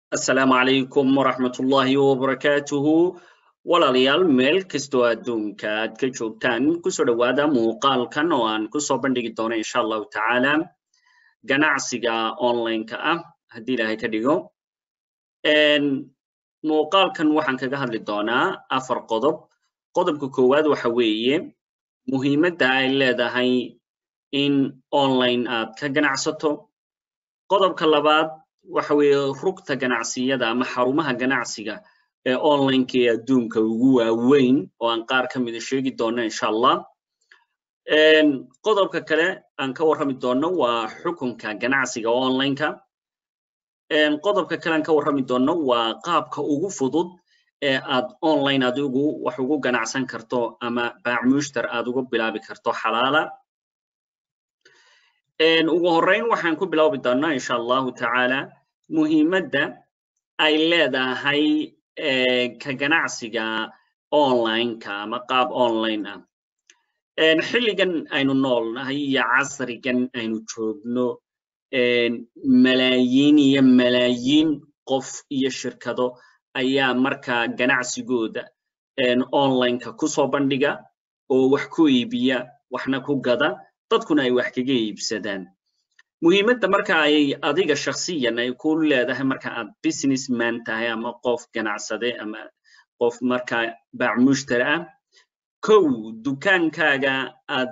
asalaamu calaykum waraxmatullaahi wabarakaatuhu walaalayaal meel kastoo adduunka aad ka joogtaan kusoo dhowaada muuqaalkan oo aan kusoo bandhigi doono insha allahu tacaala ganacsiga online-ka ah haddii ilaahay ka dhigo muuqaalkan waxaan kaga hadli doonaa afar qodob qodobka koowaad waxa weeye muhiimadda ay leedahay in online aad ka ganacsato qodobka labaad waxa weeye rugta ganacsiyada ama xarumaha ganacsiga ee online-ka ee adduunka ugu waaweyn oo aan qaar ka mida sheegi doono insha allah qodobka kale aan ka warrami doono waa xukunka ganacsiga online-ka qodobka kale aan ka warrami doono waa qaabka ugu fudud ee aad online adigu wax ugu ganacsan karto ama baacmushtar aad uga bilaabi karto xalaala ugu horreyn waxaan ku bilaabi doonaa insha allahu tacaala muhiimadda ay leedahay ka ganacsiga online-ka ama qaab online ah xilligan aynu noolnahay iyo casrigan aynu joogno malaayiin iyo malaayiin qof iyo shirkado ayaa markaa ganacsigooda online-ka kusoo bandhiga oo wax ku iibiya waxna ku gada dadkuna ay wax kaga iibsadaan muhiimadda marka ay adiga shakhsiyan ay ku leedahay marka aad business man tahay ama qof ganacsade ama qof markaa baacmushtar ah kow dukaankaaga aad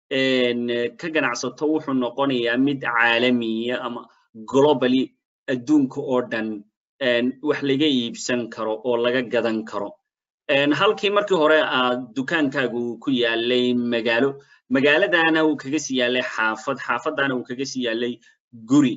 ka ganacsato wuxuu noqonayaa mid caalamiya ama globally adduunka oo dhan wax laga iibsan karo oo laga gadan karo halkii markii hore aad dukaankaagu ku yaalay magaalo magaaladana uu kaga sii yaalay xaafad xaafadana uu kaga sii yaalay guri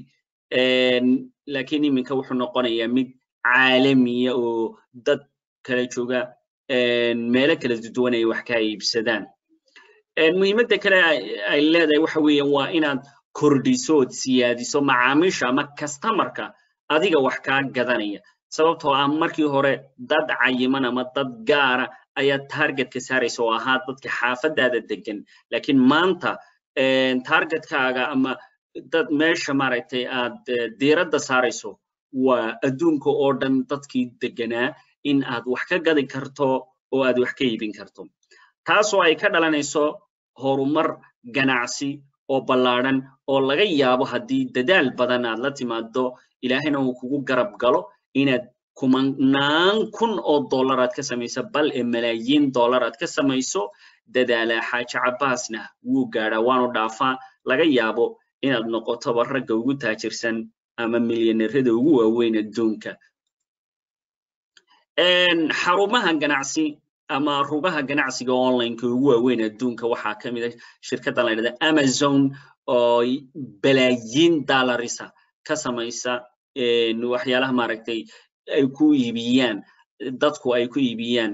lakiin iminka wuxuu noqonayaa mid caalamiya oo dad kala jooga meelo kala duwan ay wax ka iibsadaan muhiimadda kale ay leedahay waxa weeye waa inaad kordhiso ood siyaadiso macaamiisha ama customarka adiga wax kaa gadanaya sababtoo ah markii hore dad cayiman ama dad gaara ayaa targetka saaraysa oo ahaa dadka xaafadaada degan lakiin maanta targetkaaga ama dad meesha maaragtay aad diiradda saarayso waa adduunka oo dhan dadkii deganaa in aad wax ka gadi karto oo aad wax ka iibin karto taasoo ay ka dhalanayso horumar ganacsi oo ballaadhan oo laga yaabo haddii dadaal badan aad la timaado ilaahayna uu kugu garab galo inaad kumanaan kun oo dollar aad ka samayso bal ee malaayiin dollar aad ka samayso dadaala xaaji cabbaasna wuu gaadhaa waanu dhaafaa laga yaabo inaad noqotoba ragga ugu taajirsan ama milyaneerada ugu waaweyn adduunka xarumaha ganacsi ama rugaha ganacsiga online-ka ugu waaweyn adduunka waxaa ka mid a shirkaddan la yidhahda amazon oo balaayiin dollarisa ka samaysa waxyaalaha maaragtay ay ku iibiyaan dadku ay ku iibiyaan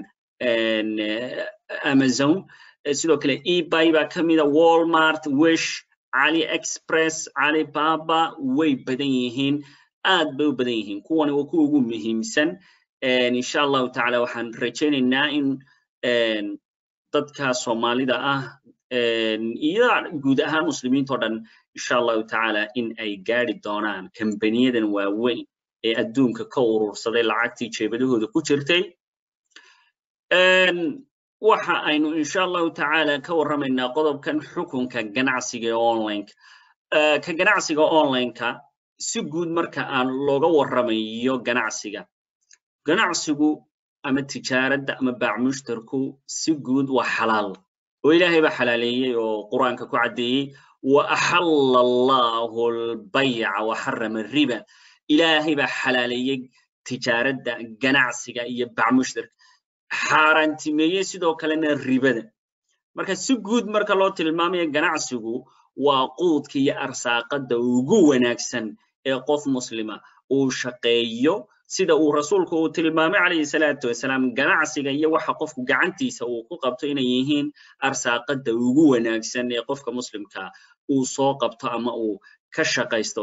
amazon sidoo kale ebay baa ka mida walmart wish cali express calibaba way badan yihiin aad bay u badan yihiin kuwani waa kuwa ugu muhiimsan insha allahu tacaala waxaan rajaynaynaa in dadka soomaalida ah iyo guud ahaan muslimiinta o dhan insha allahu tacaala in ay gaadi doonaan kambaniyadan waaweyn ee adduunka ka urursaday lacagtii jeebadahooda ku jirtay waxa aynu insha allahu tacaala ka warramaynaa qodobkan xukunka ganacsiga ee online ka ganacsiga online-ka si guud marka aan looga warramayo ganacsiga ganacsigu ama tijaaradda ama baacmushtarku si guud waa xalaal oo ilaahay baa xalaaleeyey oo qur-aanka ku caddeeyey wa axalla allahu albayca wa xarama riba ilaahay baa xalaaleeyey tijaaradda ganacsiga iyo bacmushtarka xaaraantimeeyey sidoo kalena ribada marka si guud marka loo tilmaamayo ganacsigu waa quudka iyo arsaaqadda ugu wanaagsan ee qof muslima uu shaqeeyo sida uu rasuulku uu tilmaamay calayhi salaatu wasalaam ganacsiga iyo waxa qofku gacantiisa uu ku qabto inay yihiin arsaaqadda ugu wanaagsan ee qofka muslimka uu soo qabto ama uu ka shaqaysto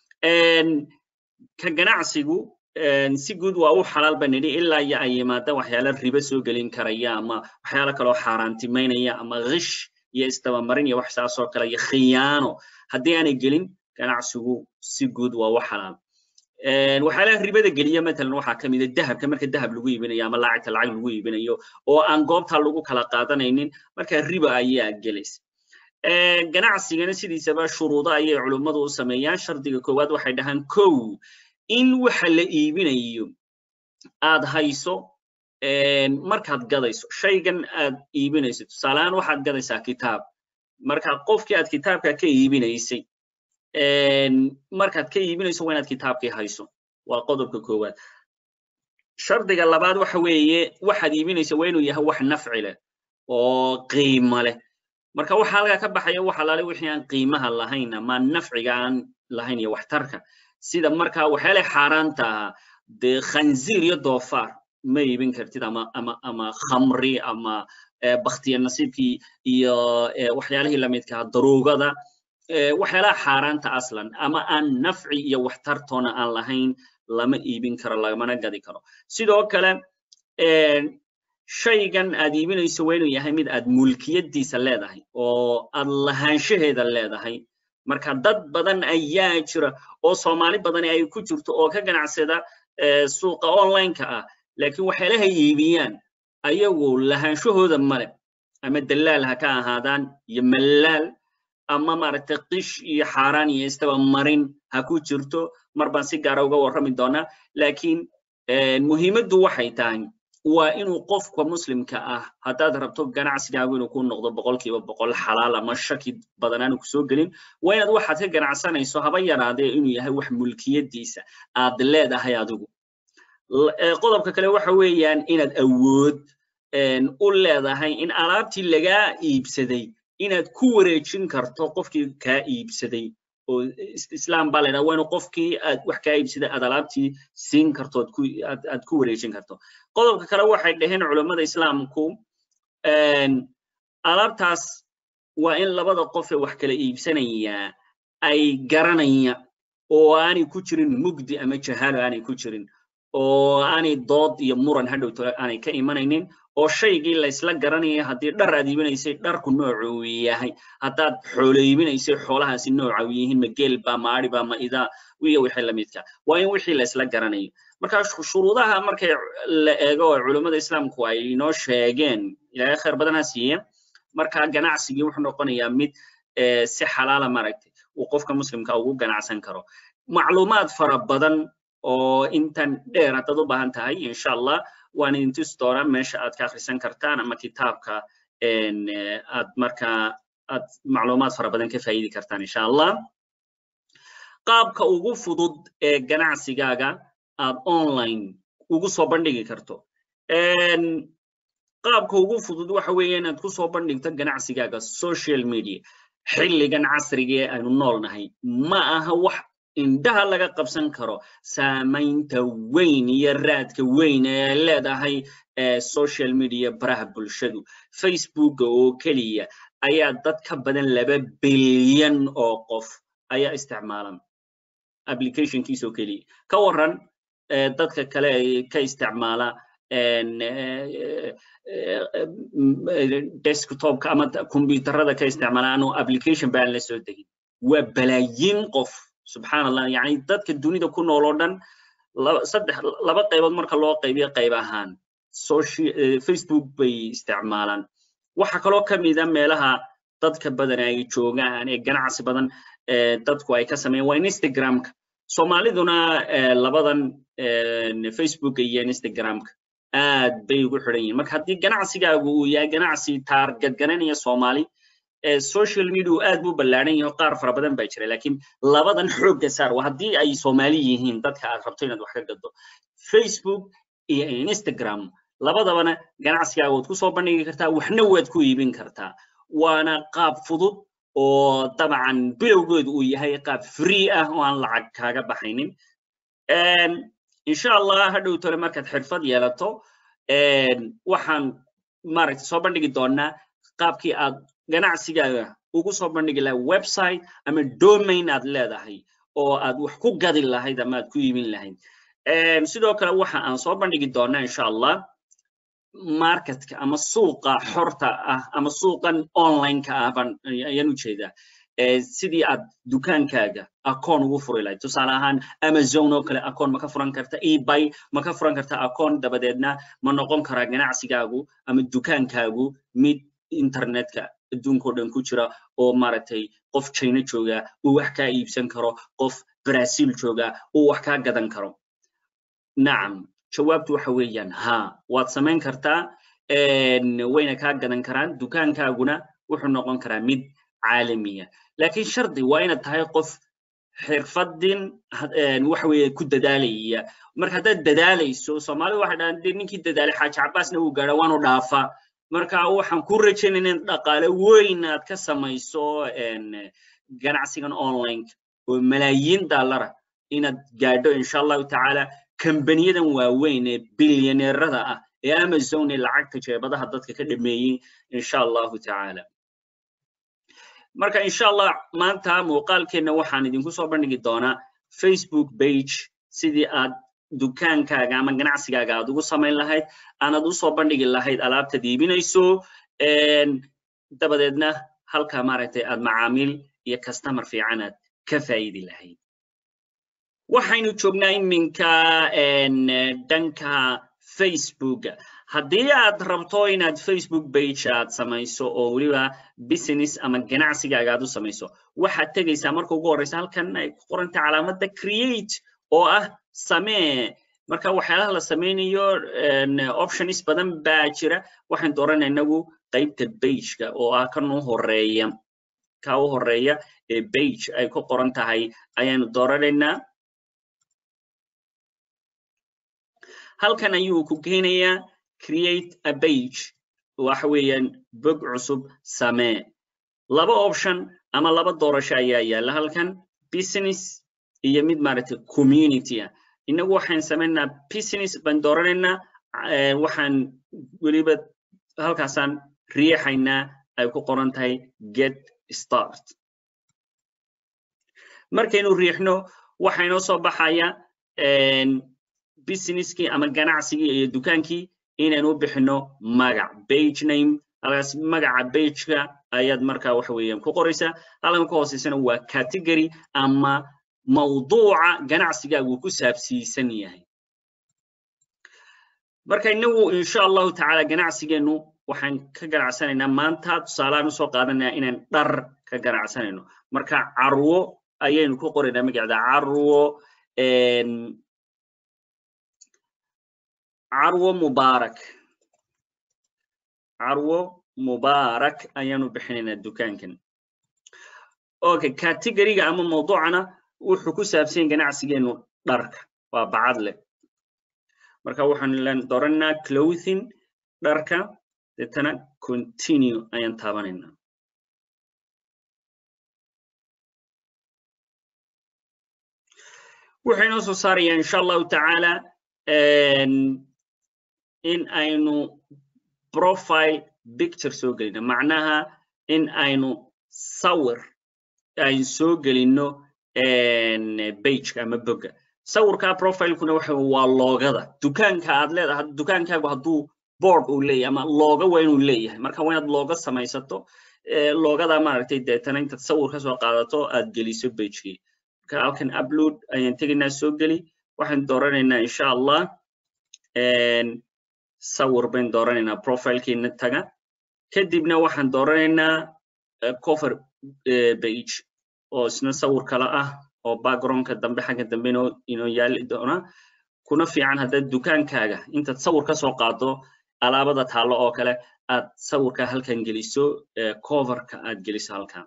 ka ganacsigu si guud waa u xalaal ba nidhi ilaa iyo ay yimaada waxyaala ribo soo gelin karaya ama waxyaalo kaloo xaaraantimaynaya ama kish iyo isdabamarin iyo wax saasoo kale iyo khiyaano haddii aanay gelin ganacsigu si guud waa u xalaal waxyaalaha ribada geliya matalan waxaa ka mid a dahabka marka dahab lagu iibinayo ama lacagta lacag lagu iibinayo oo aan goobta lagu kala qaadanaynin marka riba ayaa gelaysa ganacsigana sidiisaba shuruudo ayay culummadu u sameeyaan shardiga koowaad waxay dhahaan kow in waxa la iibinayo aad hayso markaad gadayso shaygan aad iibinayso tusaalehaan waxaad gadaysaa kitaab marka qofkii aad kitaabka ka iibinaysay markaad ka iibinayso waa inaad kitaabkii hayso waa qodobka koowaad shardiga labaad waxa weeye waxaad iibinaysa waa inuu yahay wax nafci leh oo qiimo leh marka waxa halkaa ka baxaya waxa laale wixii aan qiimaha lahayn ama nafciga aan lahayn iyo waxtarka sida marka waxyaalaha xaaraanta ahaa dee khanziir iyo doofaar ma iibin kartid ama ama ama khamri ama baktiya nasiibkii iyo waxyaalihii lamidkaa daruugada waxyaalaha xaaraanta aslan ama aan nafci iyo waxtartoona aan lahayn lama iibin karo lamana gadi karo sidoo kale shaygan aad iibinayso waa inuu yahay mid aad mulkiyadiisa leedahay oo aad lahaanshaheeda leedahay marka dad badan ayaa jira oo soomaali badani ay ku jirto oo ka ganacsada suuqa online-ka ah laakiin waxyaalaha iibiyaan ayagu lahaanshahooda male ama dalaal ha ka ahaadaan iyo mallaal ama maaragtay qish iyo xaaraan iyo istaba marin ha ku jirto mar baan si gaara uga warrami doonaa laakiin muhiimaddu waxay tahay waa inuu qofka muslimka ah haddaad rabto ganacsigaagu inuu ku noqdo boqolkiiba boqol xalaal ama shaki badan aanu kusoo gelin waa inaad waxaad ka ganacsanayso haba yaraadee inuu yahay wax mulkiyadiisa aad leedahay adigu qodobka kale waxa weeyaan inaad awood u leedahay in alaabtii lagaa iibsaday inaad ku wareejin karto qofkii kaa iibsaday oo islaam baa laydhaha waa inu qofkii aad wax kaa iibsaday aad alaabtii siin karto aad ku wareejin karto qodobka kale waxay dhaheen culammada islaamku alaabtaas waa in labada qof ee wax kala iibsanayaa ay garanaya oo aanay ku jirin mugdi ama jahaalo aanay ku jirin oo aanay dood iyo muran hadhowto aanay ka imanaynin oo shaygii laysla garanaya haddii dhar aad iibinaysay dharku noocu uu yahay haddaad xoolo iibinaysay xoolahaasi nooca u yihiin ma geel ba ma ari ba ma idaa iyo wixii lamidka waa in wixii laysla garanayo marka shuruudaha markay la eego oo culummada islaamku ay inoo sheegeen ilaahay khayr badan ha siiye marka ganacsigii wuxuu noqonayaa mid si xalaala maaragtay uu qofka muslimka ugu ganacsan karo macluumaad fara badan oo intan dheer haddaad u baahan tahay insha allah waan idin tusi doonaa meesha aad ka akhrisan kartaan ama kitaabka aad markaa aad macluumaad fara badan ka faa'iidi kartaan insha allah qaabka ugu fudud ee ganacsigaaga aad online ugu soo bandhigi karto qaabka ugu fudud waxa weeye inaad ku soo bandhigto ganacsigaaga social media xilligan casriga ee aynu noolnahay ma aha wax indhaha laga qabsan karo saamaynta weyn iyo raadka weyn ee leedahay social media baraha bulshadu facebooka oo keliya ayaa dad ka badan laba bilyan oo qof ayaa isticmaalan applicationkiisa oo keliya ka waran dadka kale ka isticmaala desktopka ama computerada ka isticmaala aanu application baan la soo degin waa balaayiin qof subxaan allah yani dadka dunida ku nool oo dhan saddex laba qaybood marka loo qaybiyo qayb ahaan facebook bay isticmaalaan waxa kaloo ka mida meelaha dadka badan ay joogaan ee ganacsi badan dadku ay ka sameeyaan waa instagramka soomaaliduna labadan facebooka iyo instagramka aad bay ugu xidhan yihiin marka haddii ganacsigaagu uu yahay ganacsi taarget garanaya soomaali social media aad buu ballaaran yahay qaar fara badan baa jira laakiin labadan xoogga saar waa haddii ay soomaali yihiin dadka aad rabto inaad wax ka gaddo facebook iyo instagram labadabana ganacsigaaga waad ku soo bandhigi kartaa waxna waad ku iibin kartaa waana qaab fudud oo dabcan bilowgeedu uu yahay qaab free ah oo aan lacag kaaga baxaynin insha allah hadhow tole markaad xirfad yeelato waxaan maaragtay soo bandhigi doonaa qaabkii aad ganacsigaaga ugu soo bandhigi lahayd website ama domain aad leedahay oo aad wax ku gadi lahayd ama aad ku iibin lahayd sidoo kale waxa aan soo bandhigi doonaa insha allah marketka ama suuqa xorta ah ama suuqan online-ka ah baan ayaan ujeedaa sidii aad dukaankaaga akoon ugu furi lahayd tusaale ahaan amazon oo kale akoon ma ka furan karta ebay ma ka furan karta akoon dabadeedna ma noqon karaa ganacsigaagu ama dukaankaagu mid internetka adduunkao dhan ku jira oo maaragtay qof china jooga uu wax kaa iibsan karo qof brazil jooga uu wax kaa gadan karo nacam jawaabtu waxa weeyaan ha waad samayn kartaa wayna kaa gadan karaan dukaankaaguna wuxuu noqon karaa mid caalamiya laakiin shardi waa inaad tahay qof xirfadin waxa weeye ku dadaalaya marka haddaad dadaalayso soomaalida waxay dhahaan dee ninkii dadaalay xaaji cabaasna uu gaadha waanu dhaafaa marka waxaan ku rajaynayna in dhaqaale weyn aad ka samayso ganacsigan online oo malaayiin daalara inaad gaadho insha allahu tacaala kambaniyadan waaweyn ee bilyaneerada ah ee amazon ee lacagta jeebadaha dadka ka dhameeyey insha allahu tacaala marka insha allah maanta muuqaalkeenna waxaan idinku soo bandhigi doonaa facebook page sidii aad dukaankaaga ama ganacsigaaga aad ugu samayn lahayd aanad usoo bandhigi lahayd alaabtaad iibinayso dabadeedna halka maaragtay aad macaamiil iyo customer fiican aad ka faa'idi lahayd waxaynu joognaa iminka dhanka facebook haddii aad rabto inaad facebook page aad samayso oo weliba business ama ganacsigaaga aad u samayso waxaad tegaysaa marka ugu horreysa halkan ay ku qoranta calaamadda create oo ah samee marka waxyaalaha la samaynayo options badan baa jira waxaan dooranaa inagu qaybta bageka oo ah kan u horeeya ka u horeeya ee bage ay ku qoran tahay ayaanu dooranaynaa halkan ayuu ku keenayaa create a page waxa weeyaan bog cusub samee laba option ama laba doorasho ayaa yaalla halkan business iyo mid maaragtay community ah inagu waxaan samaynaa business baan dooranaynaa waxaan weliba halkaasaan riixaynaa ay ku qoran tahay get start markaynu riixno waxaa inoo soo baxaya businesskii ama ganacsigii iyo dukaankii inaynu u bixino magac page name halkaas magaca bageka ayaad markaa waxa weeyaan ku qoraysaa halkan ka hooseysana waa category ama mawduuca ganacsigaagu ku saabsiisan yahay marka inagu insha allahu tacaala ganacsigeennu waxaan ka ganacsanaynaa maanta tusaalahaan usoo qaadanaya inaan dhar ka ganacsanayno marka carwo ayaynu ku qoraynaa magacda carwo carwo mubaarak carwo mubaarak ayaanu bixinaynaa dukaankan okay categoriga ama mawduucana wuxuu ku saabsan ganacsigeenu dharka waa bacad leh marka waxaan dooranaa clothing dharka deetana continue ayaan taabanaynaa wuxuu inoo soo saarayaa insha allahu tacaala in aynu profile picture soo gelino macnaha in aynu sawir aynu soo gelino bageka ama boga sawirka profilekuna waxa waa loogada dukaanka aad leedahay dukaankaagu hadduu board uu leeyahay ama looga waa inuu leeyahay marka waa inaad looga samaysato loogada maaragtay deetana intaad sawir ka soo qaadato aad geliso bagekii marka halkan upload ayaan tegaynaa soo geli waxaan dooranaynaa insha allah sawir bayn dooranaynaa profilekiina taga kadibna waxaan dooranaynaa cover page oo isna sawir kale ah oo backgroundka dambe xagga dambe inoo yaali doona kuna fiican haddaad dukaankaaga intaad sawir ka soo qaado alaabada taallo oo kale aad sawirka halkan geliso coverka aad geliso halkan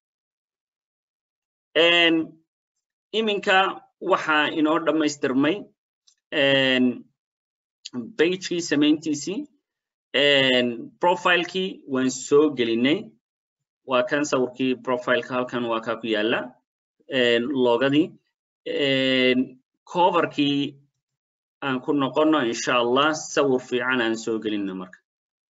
iminka waxaa inoo dhammaystirmay bagekii samayntiisii profilekii waan soo gelinay waa kan sawirkii profileka halkan waa kaa ku yaala logadii coverkii aan ku noqono insha allah sawir fiican aan soo gelino marka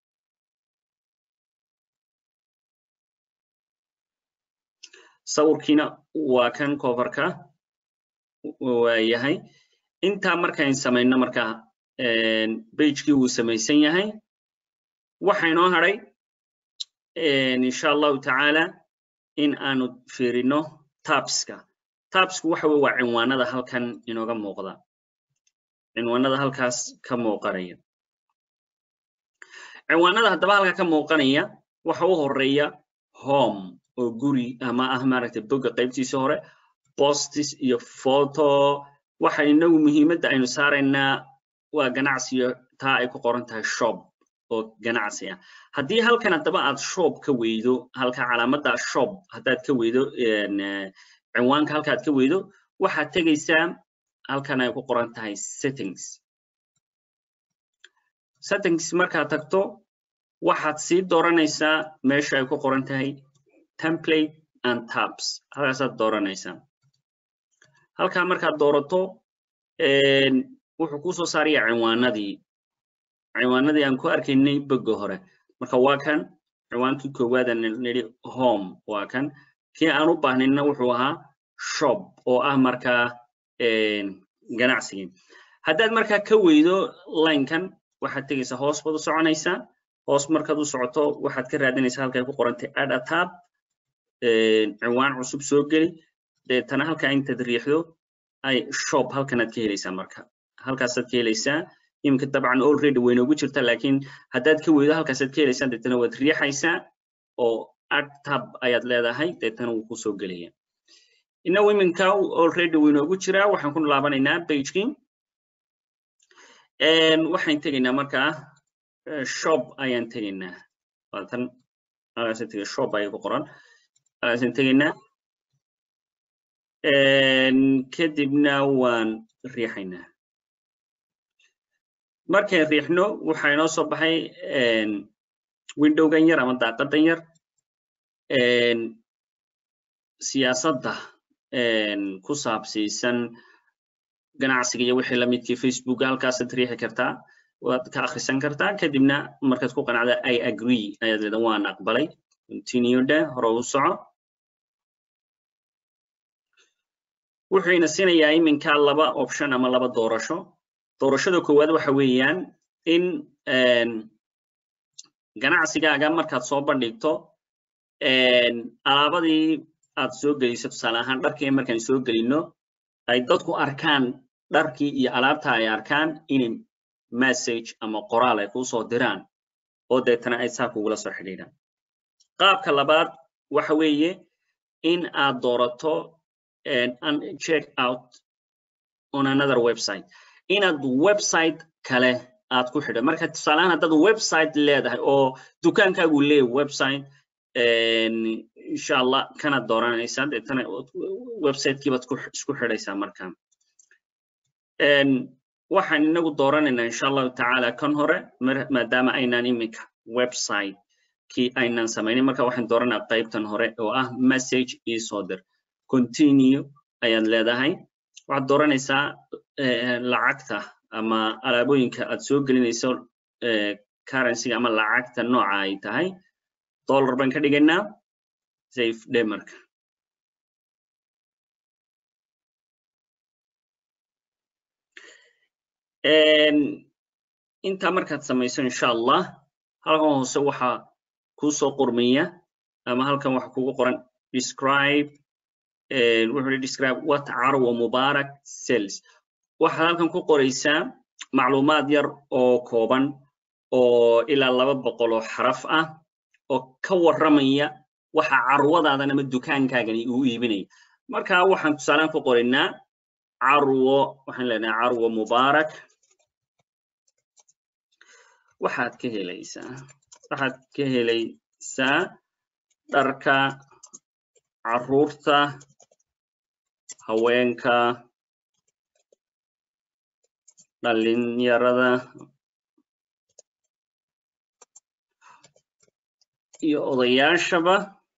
sawirkiina waa kan coverka waa yahay intaa markayn samayno marka bagekii wuu samaysan yahay waxa inoo hadhay insha allahu tacaala in aanu fiirino tabska tabsku waxa weye waa cinwaanada halkan inooga muuqda cinwaanada halkaas ka muuqanaya cinwaanada haddaba halka ka muuqanaya waxa u horeeya home oo guri ama ah maaragtay boga qaybtiisa hore postis iyo photo waxa inagu muhiimadda aynu saaraynaa waa ganacsiyo taa ay ku qoran tahay shop oo ganacsi ah haddii halkan haddaba aad shop ka weydo halka calaamadda shop haddaad ka weydo cinwaanka halka aad ka weydo waxaad tegaysaa halkan ay ku qoran tahay settings settings markaad tagto waxaad sii dooranaysaa meesha ay ku qoran tahay template and tabs halkaasaad dooranaysaa halkaa markaad doorato wuxuu kuu soo saaraya cinwaanadii cinwaanadii aan ku arkaynay boga hore marka waa kan cinwaankii koowaadaan nidhi home waa kan kii aan u baahnayna wuxuu ahaa shop oo ah markaa ganacsigii haddaad markaa ka weydo linekan waxaad tegaysaa hoos baad u soconaysaa hoos markaad u socoto waxaad ka raadinaysaa halkay ku qorantay add a tab cinwaan cusub soo geli deetana halkaa intaad riixdo ay shop halkanaad ka helaysaa marka halkaasaad ka helaysaa iminka dabcan already way noogu jirta laakiin haddaad ka weydo halkaasaad ka helaysaa deetana waad riixaysaa oo add tab ayaad leedahay deetana wuu kusoo gelaya inagu iminka already way noogu jiraa waxaan ku laabanaynaa pagekii waxaan tegaynaa markaa shop ayaan tegaynaa waatan halkaasaan tegay shop ayaa ku qoran halkaasaan tegaynaa kadibna waan riixaynaa markaan riixno waxaa inoo soo baxay windowgan yar ama daaqadan yar siyaasadda ku saabsiisan ganacsiga iyo wixii lamidkii facebook halkaasaad riixi kartaa waad ka akhrisan kartaa kadibna markaad ku qanacda i agree ayaad leedahay waan aqbalay continue dhe hore u soco wuxuu ina siinayaa iminka laba option ama laba doorasho doorashada koowaad waxa weeyaan in ganacsigaaga markaad soo bandhigto alaabadii aad soo geliso tusaale ahaan dharkii markaan soo gelino ay dadku arkaan dharkii iyo alaabta ay arkaan inay message ama qoraal ay kuu soo diraan oo deetana ay saa kugula soo xidhiidhaan qaabka labaad waxa weeye in aad doorato check out on another website inaad website kale aad ku xidho marka tusaaleahaan haddaad website leedahay oo dukaankaagu leeyahay website insha allah kanaad dooranaysaa deetana websiteki baad isku xidhaysaa marka waxaan inagu dooranaynaa insha allahu tacaala kan hore maadaama aynaan iminka website kii aynaan samaynin marka waxaan dooranaa qaybtan hore oo ah message isoo dir continue ayaad leedahay waxaad dooranaysaa lacagta ama alaabooyinka aad soo gelinayso currencyga ama lacagta nooca ay tahay dollar baan ka dhigaynaa safe dhe marka intaa markaad samayso insha allah halkan hoose waxaa kuu soo qormaya ama halkan waxa kugu qoran describe wuxuu describe what carwa mubarak sales waxaad halkan ku qoraysaa macluumaad yar oo kooban oo ilaa laba boqol oo xaraf ah oo ka warramaya waxa carwadaadan ama dukaankaagani uu iibinaya marka waxaan tusaalaan ku qoraynaa carwo waxaan leenahay carwo mubarak waxaad ka helaysaa waxaad ka helaysaa dharka carruurta haweenka dhalinyarada iyo odayaashaba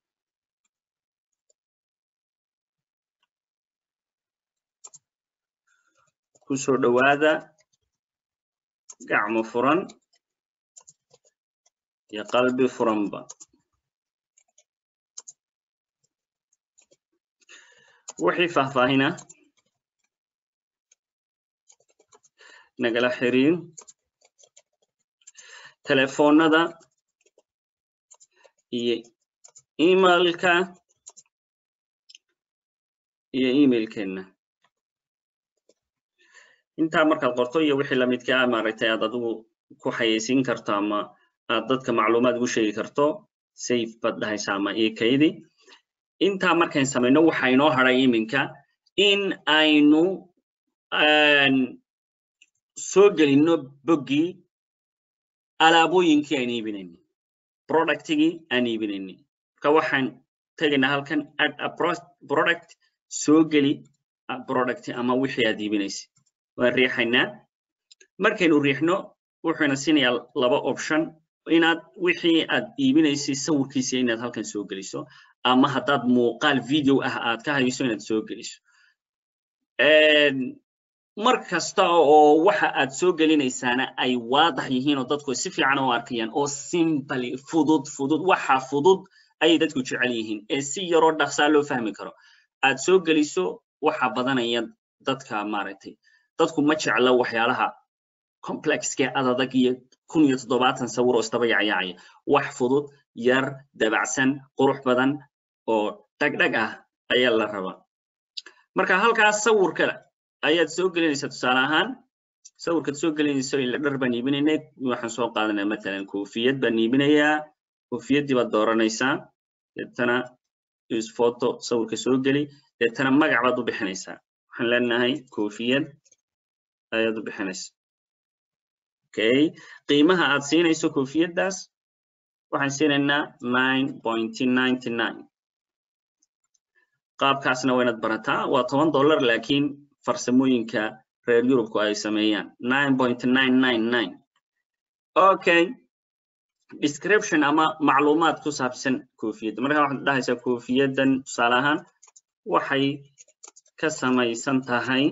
ku soo dhowaada gacmo furan iyo qalbi furanba wixii faahfaahina nagala xiriir telefoonada iyo emailka iyo emailkeenna intaa markaad qorto iyo wixii lamidka ah maaragtay aad adigu ku xayeysiin karto ama aad dadka macluumaad ugu sheegi karto safe baad dhahaysa ama io kaydi intaa markayn samayno waxa inoo hadhay iminka in aynu soo gelino boggii alaabooyinkii aan iibinayni productigii aan iibinayni marka waxaan tegaynaa halkan add a product soo geli product ama wixii aad iibinaysa waan riixaynaa markaynu riixno wuxuuna siinayaa laba option inaad wixii aad iibinaysay sawirkiisa inaad halkan soo geliso ama haddaad muuqaal video ah aad ka hayso inaad soo geliso mar kasta oo waxa aad soo gelinaysaana ay waadax yihiin oo dadku si fiican u arkayaan oo simply fudud fudud waxa fudud ayay dadku jecel yihiin ee si yaroo dhaqsaa loo fahmi karo aad soo geliso waxa badanaya dadka maaragtay dadku ma jecla waxyaalaha complexke adadag iyo kun iyo toddobaatan sawir oo isdaba yacyaacaya wax fudud yar dabacsan qurux badan oo dhagdhag ah ayaa la rabaa marka halkaas sawirka ayaad soo gelinaysaa tusaale ahaan sawirkaad soo gelinayso ila dhar baan iibinaynay waxaan soo qaadanaya matalan koofiyad baan iibinayaa koofiyaddii baad dooranaysaa deetana use photo sawirka soo geli deetana magac baad u bixinaysaa waxaan leenahay koofiyad ayaad u bixinaysaa okay qiimaha aad siinayso koofiyaddaas waxaan siinaynaa nine point ninety nine qaabkaasna waa inaad barataa waa toban dollar laakiin farsamooyinka reer yurubku ay sameeyaan nine point nine nine nine okay description ama macluumaad ku saabsan koofiyadda marka waxaad dhahaysaa koofiyaddan tusaale ahaan waxay ka samaysan tahay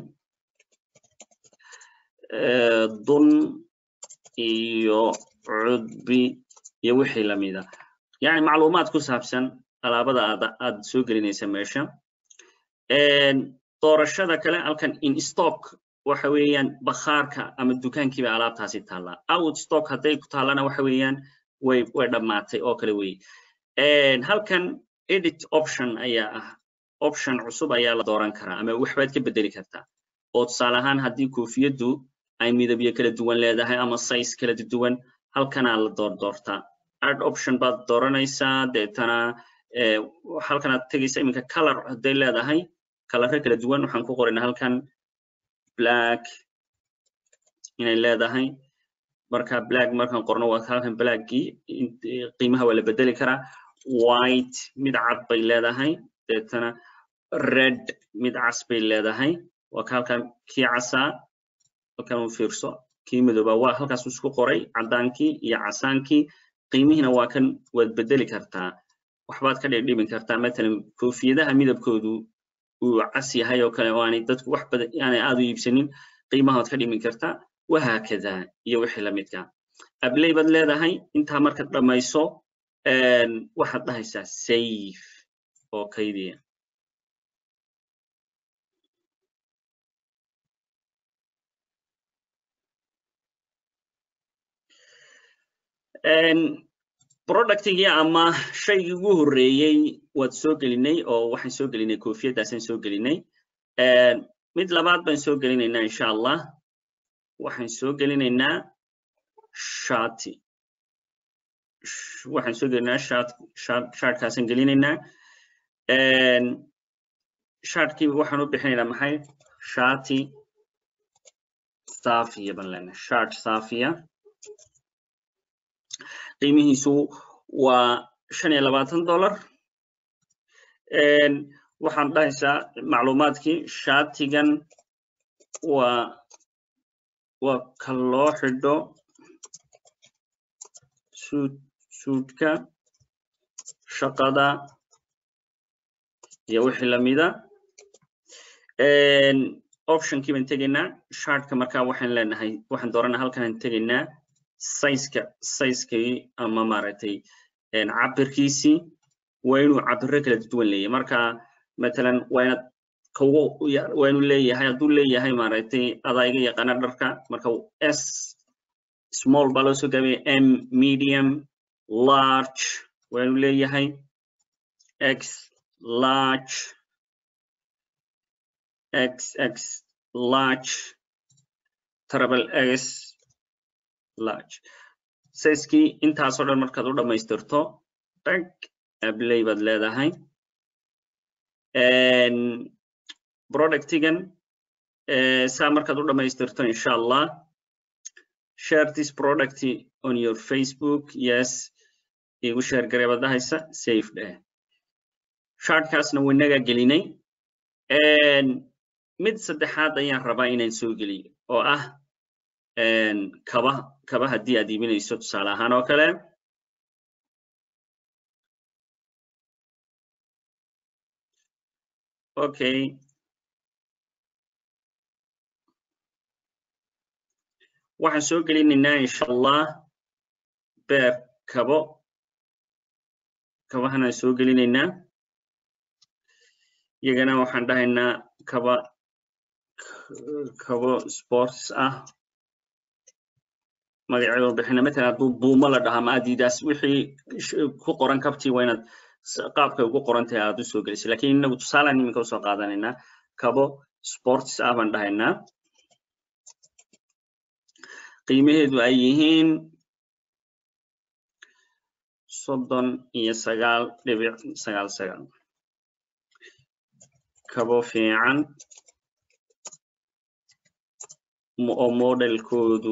dun iyo cudbi iyo wixii lamida yani macluumaad ku saabsan alaabada aad aad soo gelinaysa meesha doorashada kale halkan in stock waxa weeyaan bakhaarka ama dukaankiiba alaabtaasi taallaa out stock hadday ku taallana waxa weeyaan way way dhammaatay oo kale weeye halkan edit option ayaa ah option cusub ayaa la dooran karaa ama waxbaad ka bedeli kartaa oo tusaale ahaan haddii koofiyaddu ay midabyo kala duwan leedahay ama size kala duwan halkanaa la door doortaa add option baad dooranaysaa deetana halkanaad tegaysa iminka color hadday leedahay kalare kala duwan waxaan ku qoraynaa halkan black inay leedahay marka black markaan qorno waa halkan blackii qiimaha waa la bedeli karaa white mid cad bay leedahay deetana red mid cas bay leedahay waa ka halkan kii casaa halkan u fiirso kii midooba waa halkaas isku qoray caddaankii iyo casaankii qiimihiina waa kan waad bedeli kartaa waxbaad ka dhibdhibin kartaa matalan koofiyadaha midabkoodu uu cas yahay oo kale oo aanay dadku wax badan aanay aad u iibsanin qiimahood ka dhimin kartaa wahaakada iyo wixii lamidka ablay baad leedahay intaa markaad dhammayso waxaad dhahaysaa safe oo kaydiya productigii ama shaygii ugu horreeyey waad soo gelinay oo waxaan soo gelinay koofiyaddaasaan soo gelinay mid labaad baan soo gelinaynaa insha allah waxaan soo gelinaynaa shati waxaan soo gelinaynaa shat shat shartkaasaan gelinaynaa shartkii waxaan u bixinaynaa maxay shati safiya baan leenahay shart safiya qiimihiisu waa shan iyo labaatan dollar waxaan dhahaysaa macluumaadkii shatigan waa waa ka loo xidho suud suudka shaqada iyo wixii lamida optionkii baan tegaynaa shartka markaa waxaan leenahay waxaan dooranaa halkanaan tegaynaa sizeka sizekii ama maaragtay cabirkiisii waa inuu cabiro kala duwan leeyahay marka matalan waa inaad kugu waa inuu leeyahay hadduu leeyahay maaragtay adaa iga yaqaana dharka marka s small baa loo soo gaabaya m medium large waa inuu leeyahay x large xx large treble x large sizekii intaasoo dhan markaad u dhammaystirto tag ablay baad leedahay productigan saa markaad u dhammaystirto insha allah share this product on your facebook yes igu share garee baad dhahaysa safe dheh shartkaasna winaga gelinay mid saddexaad ayaan rabaa inaan soo geliyo oo ah kaba kaba haddii aad iibinayso tusaale ahaan oo kale okay waxaan soo gelinaynaa insha allah beer kabo kabahanaan soo gelinaynaa iyagana waxaan dhahaynaa kaba kabo sports ah magaceedu bixina matalan hadduu buumo la dhahaa ma adidas wixii ku qoran kabtii waa inaad qaabkay ugu qoran tahay aad u soo gelisay lakin inagu tusaalaan iminka usoo qaadanaynaa kabo sports ah baan dhahaynaa qiimaheedu ay yihiin soddon iyo sagaal dhibic sagaal sagaal kabo fiican oo modelkoodu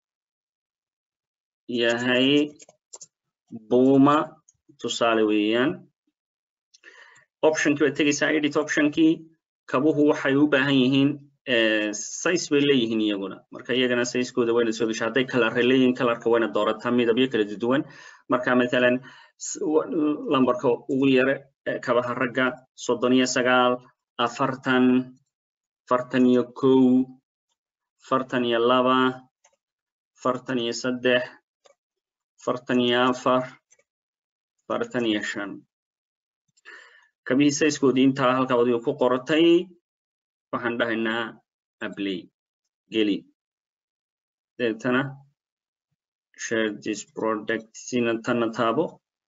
yahay buuma tusaale weeyaan optionkii baad tegaysaa edit optionkii kabuhu waxay u baahan yihiin size bay leeyihiin iyaguna marka iyagana sizekooda wayna soo gesha hadday kalarre leeyihiin kalarka wayna doorataa midabyo kala duwan marka matalan lambarka ugu yare kabaha ragga soddon iyo sagaal afartan afartan iyo kow afartan iyo laba afartan iyo saddex afartan iyo afar afartan iyo shan kabihii sizekoodii intaa halkaa adiga ku qortay waxaan dhahaynaa ablay geli deetana share this product sina tana taabo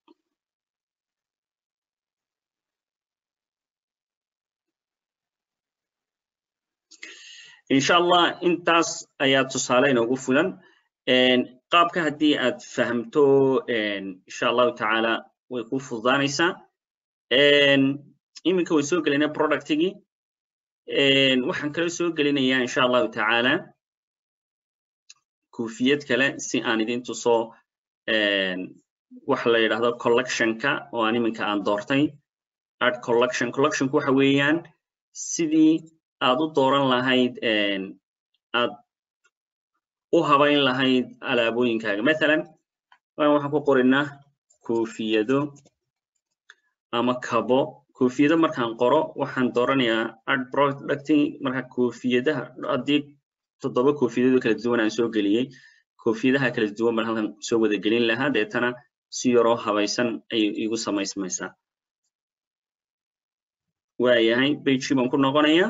insha allah intaas ayaa tusaale inoogu fulan qaabka haddii aad fahamto insha allahu tacaala way ku fududaanaysaa iminka way soo gelinaa productigii waxaan kala soo gelinayaa insha allahu tacaala kuufiyad kale si aan idin tuso waxa la yidhahdo collectionka oo aan iminka aan doortay art collection collectionku waxa weeyaan sidii aad u dooran lahayd aad u habayn lahayd alaabooyinkaaga mathalan waxaan ku qorinaa koofiyado ama kabo koofiyado markaan qoro waxaan dooranayaa art producting marka koofiyadaha haddii toddoba koofiyadooda kala duwan aan soo geliyey koofiyadaha kala duwan baan halkan soo wada gelin lahaa deetana si yaroo habaysan ayay igu samaysmaysaa waayahay bejii baan ku noqonayaa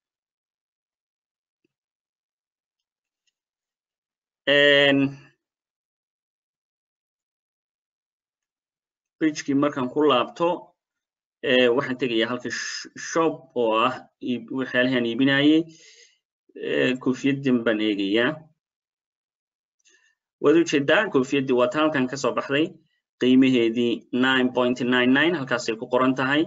bejkii markaan ku laabto waxaan tegayaa halka shop oo ah waxyaalahan iibinayey koofiyaddan baan eegayaa waad ujeedaa koofiyaddii waa ta halkan ka soo baxday qiimaheedii nine point nine nine halkaasay ku qoran tahay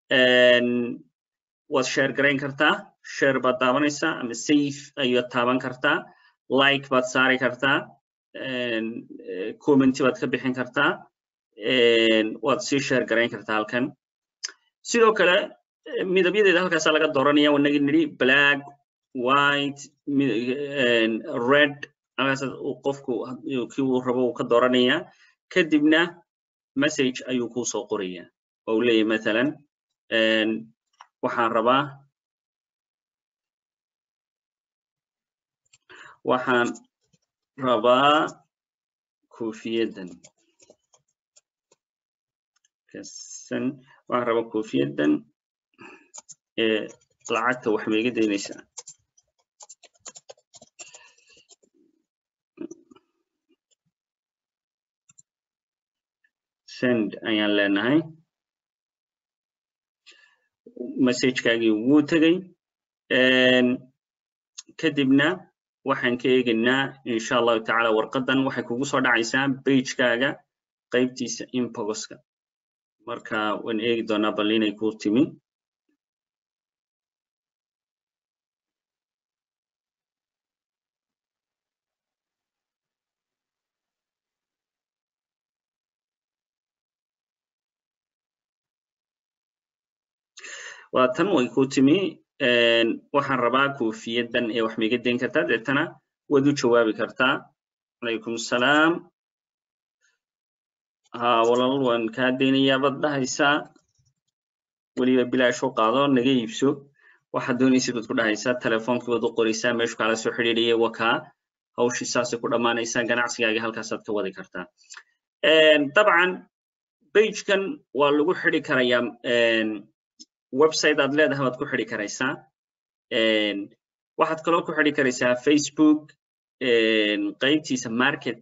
waad share garayn kartaa share baad taabanaysaa ama safe ayaad taaban kartaa like baad saari kartaa commenti baad ka bixin kartaa waad sii share garayn kartaa halkan sidoo kale midabyadeeda halkaasaa laga dooranaya wanagi nidhi black white red halkaas qofku kii uu rabo uu ka dooranaya kadibna message ayuu kuu soo qoraya oo uu leeyahay mathalan waxaan rabaa waxaan rabaa koofiyaddan kasan waxaan rabaa koofiyaddan ee lacagta wax ma iga daynaysaa send ayaan leenahay messagekaagii wuu tegey kadibna waxaan ka eegaynaa insha allahu tacaala warqadan waxay kugu soo dhacaysaa bagekaaga qaybtiisa inboxka marka waan eegi doonaa bal inay ku timi waa tan way ku timi waxaan rabaa kofiyadan ee wax maiga dayn kartaa deetana waad u jawaabi kartaa calaykum salaam ha walaal waan kaa daynayaa baad dhahaysaa weliba bilaash u qaado naga iibso waxaad doonaysid baad ku dhahaysaa telefoonkii baad u qoraysaa meeshu kaala soo xidhiidhaya wakaa hawshii saasay ku dhammaanaysaa ganacsigaaga halkaasaad ka wadi kartaa dabcan bagekan waa lagu xidhi karayaa website aad leedahay waad ku xidhi karaysaa waxaad kaloo ku xidhi karaysaa facebook qaybtiisa market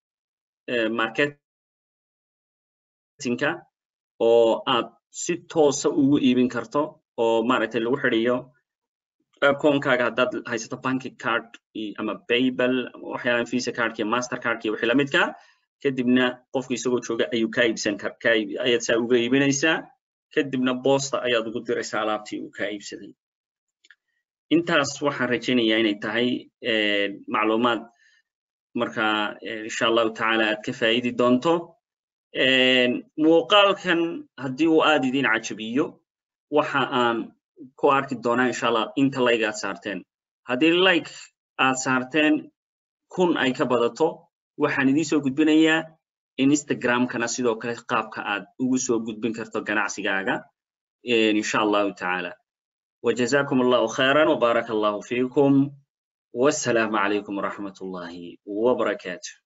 marketinka oo aad si toosa ugu iibin karto oo maaragtay lagu xidhiyo akoonkaaga haddaad haysato banki card ama paybal waxyaalan visa cardka iyo master cardka iyo wixii lamidka kadibna qofka isagoo jooga ayuu kaa iibsan kar kaa ayaad saa uga iibinaysaa kadibna boosta ayaad ugu diraysaa alaabtii uu kaa iibsaday intaas waxaan rajaynayaa inay tahay macluumaad marka insha allahu tacaala aad ka faa'idi doonto muuqaalkan haddii uu aad idin cajabiyo waxa aan ku arki doonaa insha allah inta like aad saarteen haddii like aad saarteen kun ay ka badato waxaan idiin soo gudbinayaa instagramkana sidoo kale qaabka aad ugu soo gudbin karto ganacsigaaga insha allahu tacaala وجزاكم الله خيرا وبارك الله فيكم والسلام عليكم ورحمة الله وبركاته